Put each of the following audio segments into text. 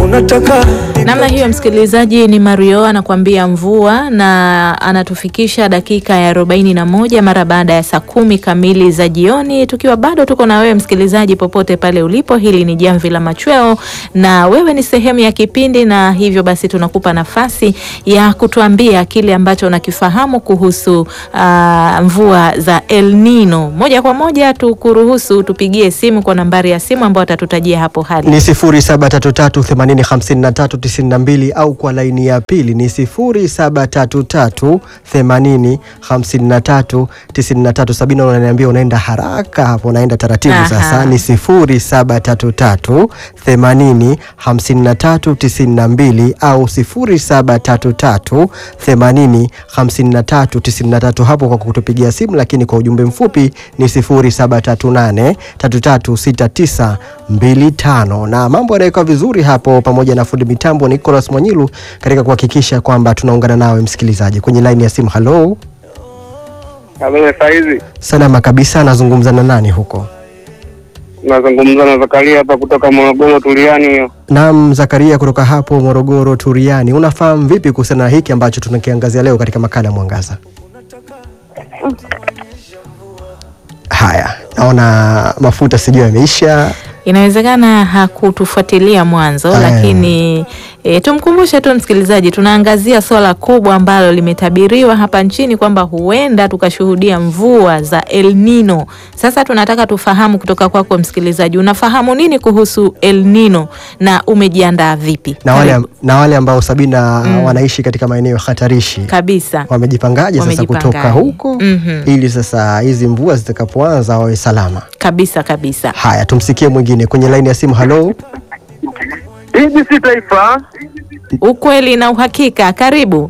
unataka Namna hiyo msikilizaji, ni Mario anakuambia mvua, na anatufikisha dakika ya arobaini na moja mara baada ya saa kumi kamili za jioni, tukiwa bado tuko na wewe msikilizaji, popote pale ulipo. Hili ni Jamvi la Machweo na wewe ni sehemu ya kipindi, na hivyo basi tunakupa nafasi ya kutuambia kile ambacho unakifahamu kuhusu ah, mvua za El Nino. Moja kwa moja tukuruhusu tupigie simu kwa nambari ya simu ambayo atatutajia hapo hali ni 0733805392 au kwa laini ya pili ni 0733805393. Sabina, unaniambia unaenda haraka hapo, unaenda taratibu Aha. sasa. Ni 0733805392 au 0733805393 hapo kwa kutupigia simu, lakini kwa ujumbe mfupi ni 0738336925 na mambo yanawekwa vizuri hapo, pamoja na fundi mitambo Nicholas Mwanyilu katika kuhakikisha kwamba tunaungana nawe msikilizaji kwenye laini ya simu. Halo, Habari saizi, salama kabisa. Nazungumza na nani huko? nazungumza na Zakaria hapa kutoka Morogoro Tuliani. Hiyo Naam, Zakaria kutoka hapo Morogoro Turiani. Unafahamu vipi kuhusiana na hiki ambacho tunakiangazia leo katika makala ya Mwangaza? Haya, naona mafuta sijui yameisha. Inawezekana hakutufuatilia mwanzo, Aya. lakini e, tumkumbushe tu msikilizaji, tunaangazia swala kubwa ambalo limetabiriwa hapa nchini kwamba huenda tukashuhudia mvua za El Nino. Sasa tunataka tufahamu kutoka kwako msikilizaji, unafahamu nini kuhusu El Nino na umejiandaa vipi? Na wale, Karibu. na wale ambao Sabina wanaishi katika maeneo hatarishi kabisa wamejipangaje sasa Wamejipangaje. kutoka huko Mhm. ili sasa hizi mvua zitakapoanza wawe salama. kabisa kabisa. Haya, tumsikie mwingine kwenye laini ya simu. Halo, hivi si taifa. Ukweli na uhakika, karibu.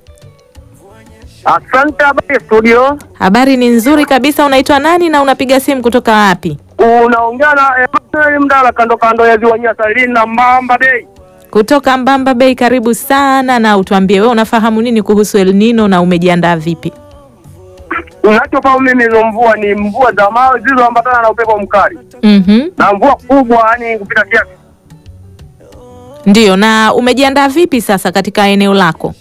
Asante. Habari studio, Habari ni nzuri kabisa. Unaitwa nani na unapiga simu kutoka wapi? unaongea na Emmanuel Mdala, kando kando ya ziwa Nyasa lina Mbamba Bay. Kutoka Mbamba Bay, karibu sana, na utuambie wewe unafahamu nini kuhusu El Nino na umejiandaa vipi? Unachofahamu mimi, hizo mvua ni mvua za mawe zilizoambatana na upepo mkali Mhm. na mvua kubwa, yani kupita kiasi. Ndio, na umejiandaa vipi sasa katika eneo lako?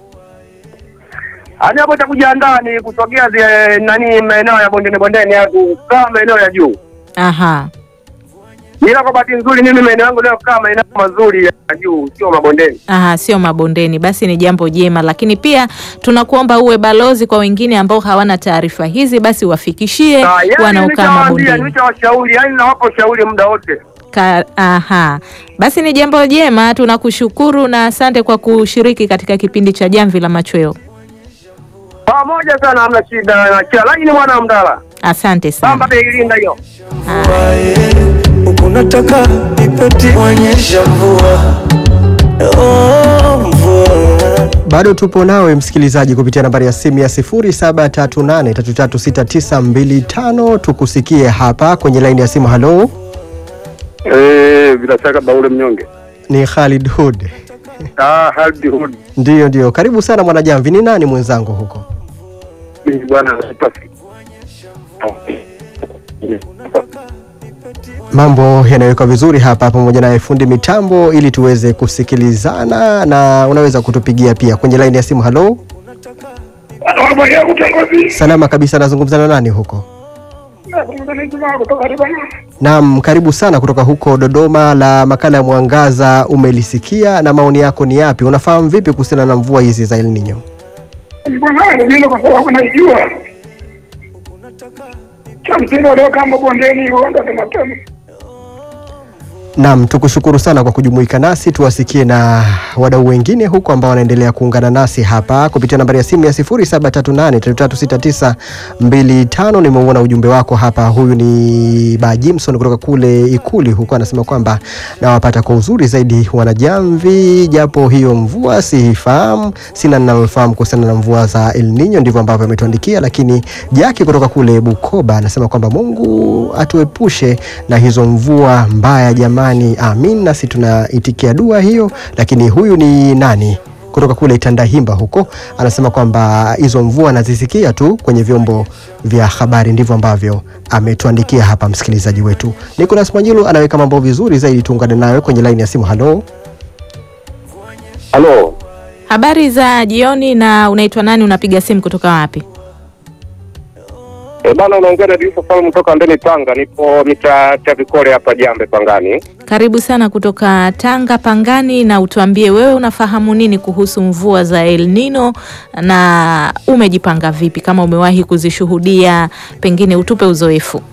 Hadi hapo cha kujiandaa ni kusogea zi- nani maeneo ya bondeni bondeni, ya kukaa maeneo ya juu. Aha. Ila kwa bahati nzuri mimi maeneo yangu leo kukaa maeneo mazuri ya juu, sio mabondeni. Aha, sio mabondeni, basi ni jambo jema, lakini pia tunakuomba uwe balozi kwa wengine ambao hawana taarifa hizi, basi wafikishie Ah, yani wanaokaa nishawaambia, mabondeni. nishawashauri, yani nawapa ushauri muda wote. Ka, aha, basi ni jambo jema, tunakushukuru na asante kwa kushiriki katika kipindi cha Jamvi la Machweo. Pamoja sana, hamna shida. na kila lakini mwana Mdala Asante Bamba sana. Beilinda hiyo wae huku nataka nipeti onyesha mvua oh, mvua bado tupo nawe msikilizaji kupitia nambari ya simu ya 0738336925 tukusikie hapa kwenye laini ya simu. Halo, eh, bila shaka Baule Mnyonge ni Khalid Hud. ah, Haldi Hood Ndiyo, ndiyo, karibu sana mwanajamvi. Ni nani mwenzangu huko? Mimi bwana Spasi Mambo yanawekwa vizuri hapa pamoja na fundi mitambo ili tuweze kusikilizana, na unaweza kutupigia pia kwenye laini ya simu. Halo, salama kabisa. Nazungumza na nani huko? Naam, karibu sana kutoka huko Dodoma. La makala ya Mwangaza umelisikia na maoni yako ni yapi? Unafahamu vipi kuhusiana na mvua hizi za El Nino? Bwana vile kwa sababu naijua cha msingi waliokaa mabondeni huenda tunatema Naam, tukushukuru sana kwa kujumuika nasi, tuwasikie na wadau wengine huko ambao wanaendelea kuungana nasi hapa kupitia nambari ya simu ya 0738336925. Nimeuona ujumbe wako hapa. Huyu ni Ba Jimson kutoka kule Ikuli huko, anasema kwamba nawapata kwa uzuri zaidi wanajamvi, japo hiyo mvua sifahamu, sina ninalofahamu kuhusiana na mvua za El Nino, ndivyo ambavyo ametuandikia. Lakini Jaki kutoka kule Bukoba anasema kwamba Mungu atuepushe na hizo mvua mbaya jamani, amin. Nasi tunaitikia dua hiyo. Lakini huyu ni nani kutoka kule Tandahimba huko anasema kwamba hizo mvua anazisikia tu kwenye vyombo vya habari. Ndivyo ambavyo ametuandikia hapa msikilizaji wetu Nicolas Mwanyilu. Anaweka mambo vizuri zaidi, tuungane nayo kwenye laini ya simu. Halo, Halo, Habari za jioni, na unaitwa nani? Unapiga simu kutoka wapi? e bana, unaongea na Diusa Salum kutoka Ndeni, Tanga. Nipo mita Chavikole hapa Jambe Pangani. Karibu sana kutoka Tanga Pangani, na utuambie wewe unafahamu nini kuhusu mvua za El Nino na umejipanga vipi, kama umewahi kuzishuhudia, pengine utupe uzoefu.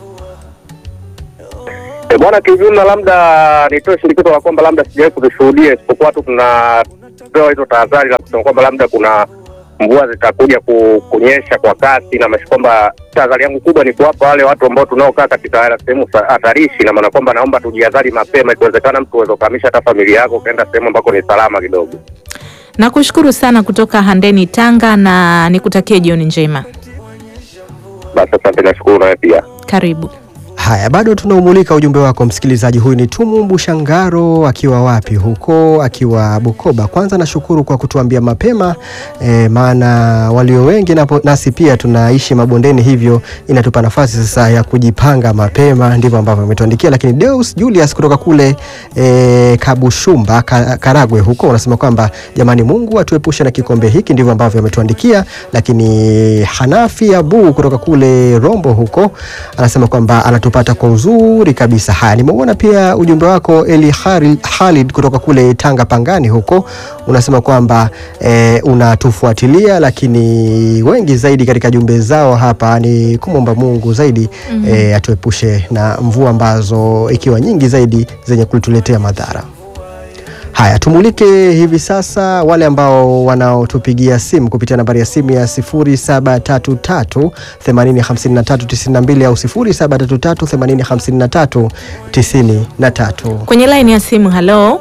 E bwana, kiujumla, labda nitoe shinikizo la kwamba labda sijawahi kuzishuhudia, isipokuwa tu tunapewa hizo tahadhari la kusema kwamba labda kuna mvua zitakuja ku, kunyesha kwa kasi, na maana kwamba tahadhari yangu kubwa ni kuwapa wale watu ambao tunaokaa katika sehemu sa- hatarishi, na maana kwamba naomba tujihadhari mapema, ikiwezekana mtu uweze kuhamisha hata familia yako ukaenda sehemu ambako ni salama kidogo. Nakushukuru sana kutoka Handeni Tanga, na nikutakie jioni njema. Basi asante, nashukuru nawe pia. Karibu. Haya, bado tunaumulika ujumbe wako msikilizaji. Huyu ni Tumumbu Shangaro akiwa wapi huko, akiwa Bukoba. Kwanza nashukuru kwa kutuambia mapema e, maana walio wengi napo, nasi pia tunaishi mabondeni, hivyo inatupa nafasi sasa ya kujipanga mapema. Ndivyo ambavyo ametuandikia. Lakini Deus Julius kutoka kule e, Kabushumba ka, Karagwe huko unasema kwamba jamani, Mungu atuepushe na kikombe hiki. Ndivyo ambavyo ametuandikia. Lakini Hanafi Abu kutoka kule Rombo huko anasema kwamba anatupata kwa uzuri kabisa. Haya, nimeuona pia ujumbe wako Eli Haril- Khalid kutoka kule Tanga Pangani huko, unasema kwamba e, unatufuatilia, lakini wengi zaidi katika jumbe zao hapa ni kumwomba Mungu zaidi mm -hmm. e, atuepushe na mvua ambazo ikiwa nyingi zaidi zenye kutuletea madhara. Haya, tumulike hivi sasa wale ambao wanaotupigia simu kupitia nambari ya simu ya 0733 805392 au 0733 805393. Kwenye laini ya simu, halo.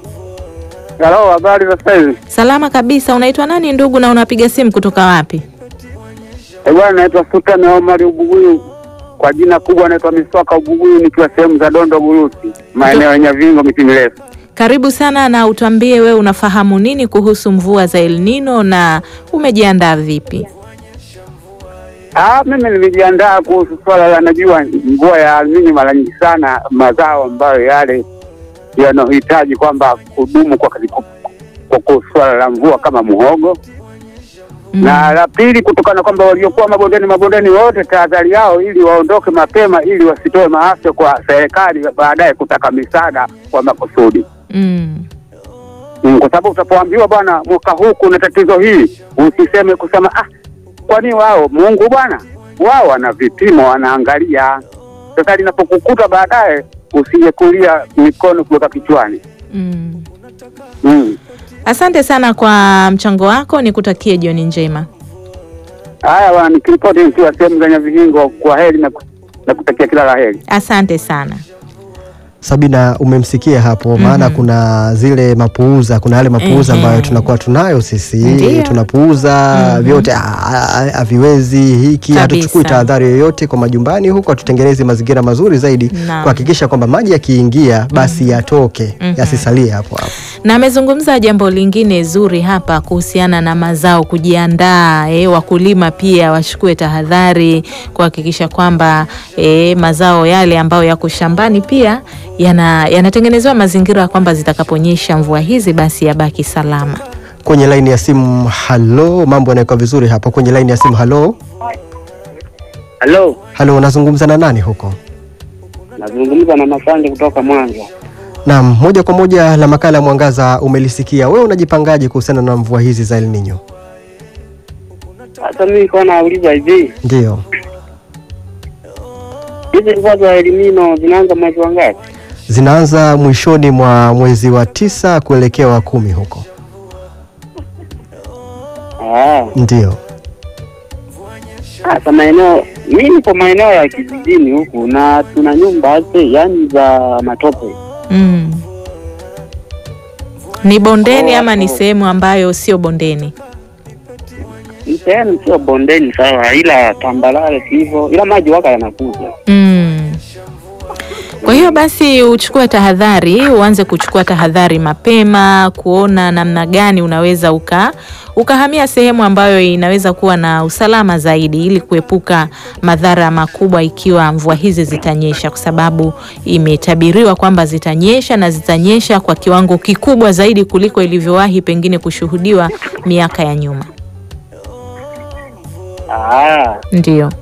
Halo, habari za sasa hivi? Salama kabisa. Unaitwa nani ndugu, na unapiga simu kutoka wapi? Eh, bwana naitwa Sultan Omar Ubuguyu. Kwa jina kubwa naitwa Miswaka Ubuguyu nikiwa sehemu za Dondo Burusi, maeneo ya Nyavingo miti mirefu. Karibu sana, na utuambie wewe unafahamu nini kuhusu mvua za El Nino na umejiandaa vipi? Ah, mimi nimejiandaa kuhusu swala la najua mvua ya almini mara nyingi sana mazao ambayo yale yanayohitaji kwamba kudumu kwa kwa, kwa swala la mvua kama muhogo Mm. na la pili kutokana kwamba waliokuwa mabondeni mabondeni wote tahadhari yao ili waondoke mapema ili wasitoe maafa kwa serikali baadaye kutaka misaada kwa makusudi Mm. mm, kwa sababu utapoambiwa bwana mwaka huu kuna tatizo hili usiseme kusema ah kwani wao Mungu bwana wao wana vipimo wanaangalia sasa linapokukuta baadaye usije kulia mikono kuweka kichwani Mm. mm. Asante sana kwa mchango wako, nikutakie jioni njema. haya bwana nikiripoti nikiwa sehemu za Nyavihingo kwa heri na, na kutakia kila la heri Asante sana. Sabina, umemsikia hapo maana Mhm. kuna zile mapuuza, kuna yale mapuuza Ehe. ambayo tunakuwa tunayo sisi, Ndiyo. tunapuuza Mhm. vyote, ah, ah, haviwezi hiki, Kabisa. hatuchukui tahadhari yoyote kwa majumbani huko, hatutengenezi mazingira mazuri zaidi Naam. kuhakikisha kwamba maji yakiingia basi yatoke, Mhm. yasisalie hapo hapo. Na amezungumza jambo lingine zuri hapa kuhusiana na mazao kujiandaa, eh, wakulima pia wachukue tahadhari kuhakikisha kwamba eh, mazao yale ambayo yako shambani pia yana yanatengenezewa mazingira kwamba zitakaponyesha mvua hizi basi yabaki salama. Kwenye laini ya simu, halo, mambo yanakuwa vizuri hapo. Kwenye laini ya simu, halo, halo halo, unazungumza na nani huko? nazungumza na Masande kutoka Mwanza Naam, moja kwa moja la makala ya Mwangaza umelisikia. Wewe unajipangaje kuhusiana na mvua hizi za El Nino? Sasa mimi kwa nauliza hivi, Ndiyo. hizi mvua za elimino zinaanza mwezi wa ngapi? Zinaanza mwishoni mwa mwezi wa tisa kuelekea wa kumi huko. Ah, Ndiyo. sasa maeneo mimi nipo maeneo ya kijijini huku na tuna nyumba ase, yani za matope. Mm. Ni bondeni Oh, ama ni oh. sehemu ambayo sio bondeni? Ni sehemu sio bondeni sawa, ila tambalale hivyo, ila maji waka yanakuja. Mm. Kwa hiyo basi uchukue tahadhari, uanze kuchukua tahadhari mapema, kuona namna gani unaweza uka ukahamia sehemu ambayo inaweza kuwa na usalama zaidi, ili kuepuka madhara makubwa ikiwa mvua hizi zitanyesha, kwa sababu imetabiriwa kwamba zitanyesha na zitanyesha kwa kiwango kikubwa zaidi kuliko ilivyowahi pengine kushuhudiwa miaka ya nyuma. Ah, Ndio.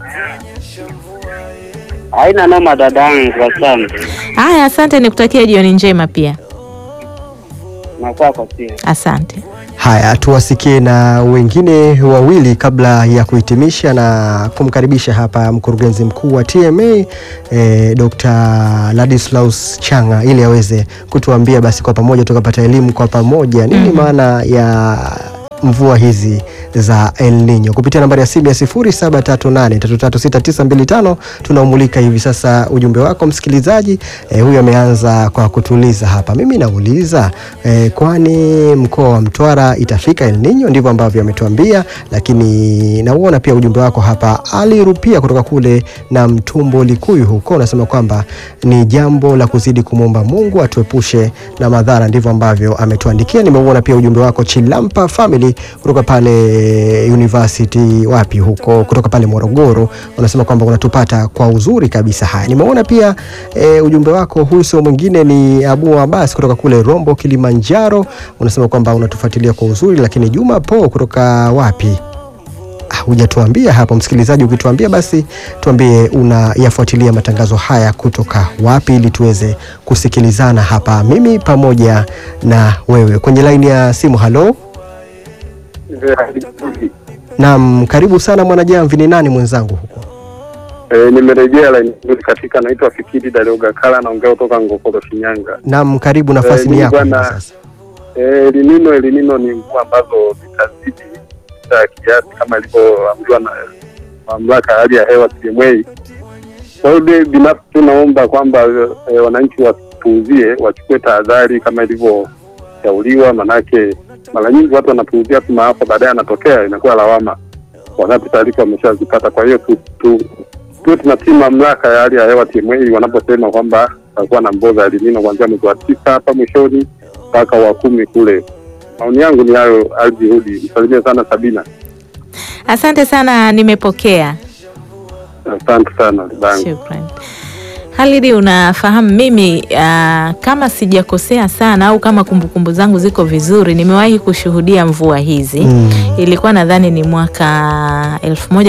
haina noma dadangu, asante. Haya, asante, nikutakia jioni njema pia. Na kwako pia. Asante. Haya, tuwasikie na wengine wawili kabla ya kuhitimisha na kumkaribisha hapa mkurugenzi mkuu wa TMA eh, Dr. Ladislaus Changa ili aweze kutuambia basi kwa pamoja tukapata elimu kwa pamoja nini maana ya mvua hizi za El Nino kupitia nambari ya simu ya 0738336925 tunaumulika hivi sasa ujumbe wako msikilizaji. Eh, huyu ameanza kwa kutuliza hapa. Mimi nauliza eh, kwani mkoa wa Mtwara itafika El Nino? Ndivyo ambavyo ametuambia, lakini nauona pia ujumbe wako hapa. Ali Rupia kutoka kule na Mtumbo Likuyu huko unasema kwamba ni jambo la kuzidi kumwomba Mungu atuepushe na madhara, ndivyo ambavyo ametuandikia. Nimeuona pia ujumbe wako Chilampa Family kutoka pale University wapi huko kutoka pale Morogoro, unasema kwamba unatupata kwa uzuri kabisa. Haya, nimeona pia e, ujumbe wako. Huyu sio mwingine ni Abu Abbas kutoka kule Rombo, Kilimanjaro, unasema kwamba unatufuatilia kwa uzuri. Lakini Juma Po kutoka wapi Ah, hujatuambia hapo msikilizaji. Ukituambia basi tuambie unayafuatilia matangazo haya kutoka wapi, ili tuweze kusikilizana hapa, mimi pamoja na wewe kwenye laini ya simu. Halo, naam, karibu sana Mwanajamvi. Ni nani mwenzangu huko? E, nimerejea laini nzuri katika, naitwa Fikiri Dario Gakala, naongea kutoka Ngokoro, Shinyanga. Naam, karibu, nafasi Eh, ni ni yako hivi bwana- sasa. E, elinino elinino ni mvua ambazo zitazidi za kiasi kama ilivyoamriwa na mamlaka ya hali ya hewa TMA. Kwa hiyo mimi binafsi tunaomba kwamba e, wananchi wasipuuzie, wachukue tahadhari kama ilivyoshauriwa, manake mara nyingi watu wanapuuzia tu maafa, baadaye yanatokea inakuwa lawama wakati taarifa wameshazipata. Kwa hiyo tu, tu, tuwe tunatii mamlaka ya hali ya hewa TMA wanaposema kwamba takuwa na mvua za elinino kuanzia mwezi wa tisa hapa mwishoni mpaka wa kumi kule. Maoni yangu ni hayo. Aljihudi, msalimie sana Sabina. Asante sana, nimepokea. Asante sana dadangu. Shukran. Halidi, unafahamu mimi uh, kama sijakosea sana au kama kumbukumbu zangu ziko vizuri, nimewahi kushuhudia mvua hizi Mm. ilikuwa nadhani ni mwaka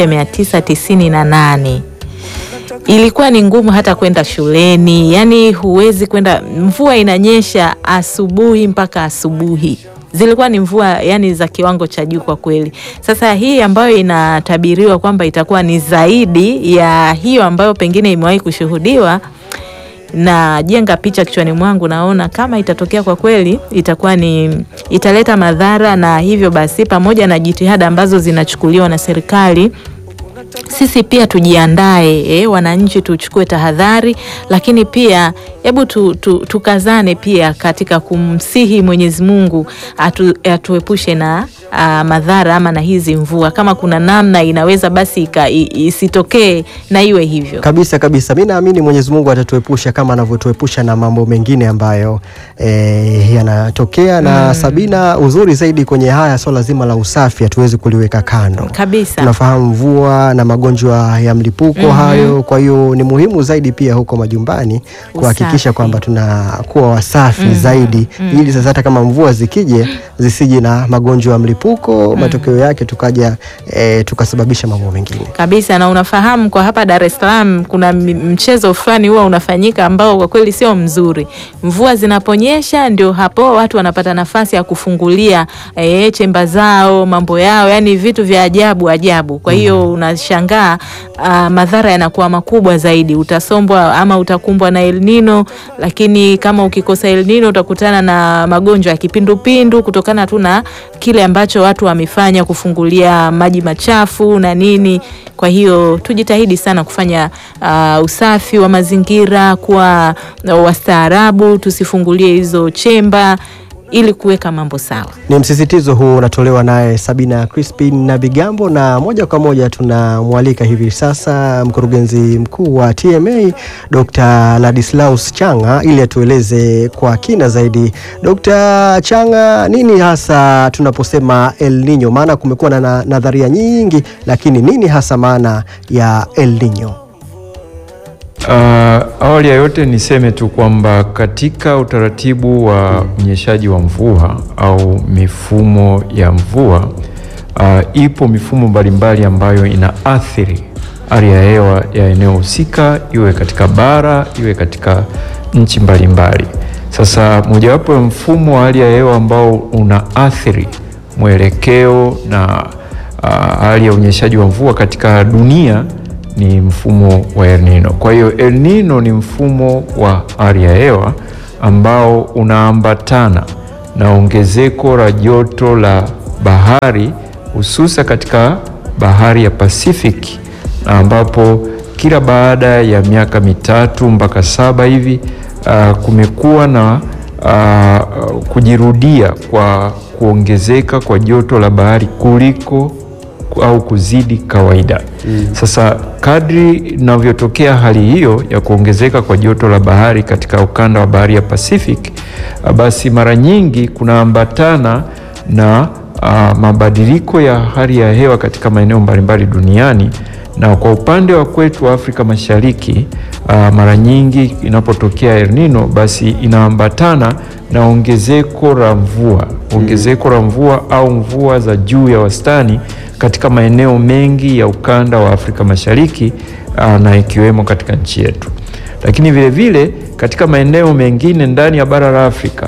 1998 ilikuwa ni ngumu hata kwenda shuleni, yani huwezi kwenda, mvua inanyesha asubuhi mpaka asubuhi. Zilikuwa ni mvua yani za kiwango cha juu kwa kweli. Sasa hii ambayo inatabiriwa kwamba itakuwa ni zaidi ya hiyo ambayo pengine imewahi kushuhudiwa, najenga picha kichwani mwangu, naona kama itatokea kwa kweli itakuwa ni italeta madhara, na hivyo basi, pamoja na jitihada ambazo zinachukuliwa na serikali sisi pia tujiandae, eh, wananchi tuchukue tahadhari, lakini pia hebu tu, tu, tukazane pia katika kumsihi Mwenyezi Mungu atu, atuepushe na ah, madhara ama na hizi mvua. Kama kuna namna inaweza basi ika- i- isitokee na iwe hivyo. Kabisa kabisa, mi naamini Mwenyezi Mungu atatuepusha kama anavyotuepusha na mambo mengine ambayo eh, yanatokea na Sabina, uzuri zaidi kwenye haya swala zima la usafi hatuwezi kuliweka kando. Kabisa. Tunafahamu mvua na magonjwa ya mlipuko hayo, kwa hiyo ni muhimu zaidi pia huko majumbani kuhakikisha Usafi. kwamba tunakuwa wasafi zaidi, ili sasa hata kama mvua zikije zisije na magonjwa ya mlipuko, matokeo yake tukaja eh, tukasababisha mambo mengine. kabisa na unafahamu kwa hapa Dar es Salaam kuna m- mchezo fulani huwa unafanyika ambao kwa kweli sio mzuri. Mvua zinaponyesha ndio hapo watu wanapata nafasi ya kufungulia e, chemba zao mambo yao, yani vitu vya ajabu ajabu. Kwa hiyo unashangaa ah, madhara yanakuwa makubwa zaidi, utasombwa ama utakumbwa na El Nino, lakini kama ukikosa El Nino utakutana na magonjwa ya kipindupindu kutokana tu na kile ambacho watu wamefanya kufungulia maji machafu na nini. Kwa hiyo tujitahidi sana kufanya uh, usafi wa mazingira, kuwa wastaarabu, tusifungulie hizo chemba ili kuweka mambo sawa. Ni msisitizo huu unatolewa naye Sabina Crispin na Bigambo, na moja kwa moja tunamwalika hivi sasa mkurugenzi mkuu wa TMA Dr. Ladislaus Changa ili atueleze kwa kina zaidi. Dr. Changa, nini hasa tunaposema El Nino? Maana kumekuwa na na nadharia nyingi, lakini nini hasa maana ya El Nino? Uh, awali ya yote niseme tu kwamba katika utaratibu wa unyeshaji wa mvua au mifumo ya mvua uh, ipo mifumo mbalimbali ambayo inaathiri hali ya hewa ya eneo husika, iwe katika bara, iwe katika nchi mbalimbali. Sasa mojawapo ya mfumo wa hali ya hewa ambao unaathiri mwelekeo na uh, hali ya unyeshaji wa mvua katika dunia ni mfumo wa El Nino. Kwa hiyo El Nino ni mfumo wa hali ya hewa ambao unaambatana na ongezeko la joto la bahari hususa katika bahari ya Pacific na ambapo kila baada ya miaka mitatu mpaka saba hivi uh, kumekuwa na uh, kujirudia kwa kuongezeka kwa joto la bahari kuliko au kuzidi kawaida. Mm. Sasa kadri inavyotokea hali hiyo ya kuongezeka kwa joto la bahari katika ukanda wa bahari ya Pacific, basi mara nyingi kunaambatana na uh, mabadiliko ya hali ya hewa katika maeneo mbalimbali duniani na kwa upande wa kwetu wa Afrika Mashariki uh, mara nyingi inapotokea El Nino basi inaambatana na ongezeko la mvua, ongezeko la mvua au mvua za juu ya wastani katika maeneo mengi ya ukanda wa Afrika Mashariki uh, na ikiwemo katika nchi yetu, lakini vile vile katika maeneo mengine ndani ya bara la Afrika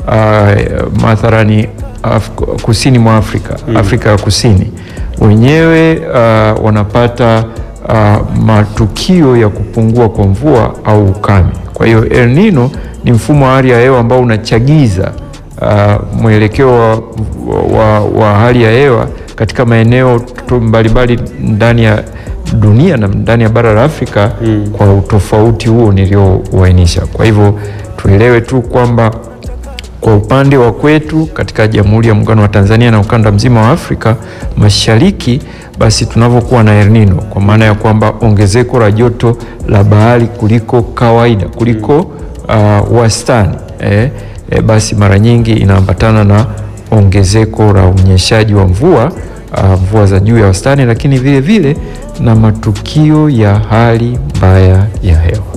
uh, mathalani Af kusini mwa Afrika mm. Afrika ya Kusini wenyewe uh, wanapata uh, matukio ya kupungua kwa mvua au ukame. Kwa hiyo El Nino ni mfumo wa hali ya hewa ambao unachagiza uh, mwelekeo wa, wa, wa hali ya hewa katika maeneo mbalimbali ndani ya dunia na ndani ya bara la Afrika mm. kwa utofauti huo niliouainisha. Kwa hivyo tuelewe tu kwamba kwa upande wa kwetu katika Jamhuri ya Muungano wa Tanzania na ukanda mzima wa Afrika Mashariki, basi tunavyokuwa na El Nino, kwa maana ya kwamba ongezeko la joto la bahari kuliko kawaida kuliko uh, wastani eh, eh, basi mara nyingi inaambatana na ongezeko la unyeshaji wa mvua uh, mvua za juu ya wastani, lakini vile vile na matukio ya hali mbaya ya hewa.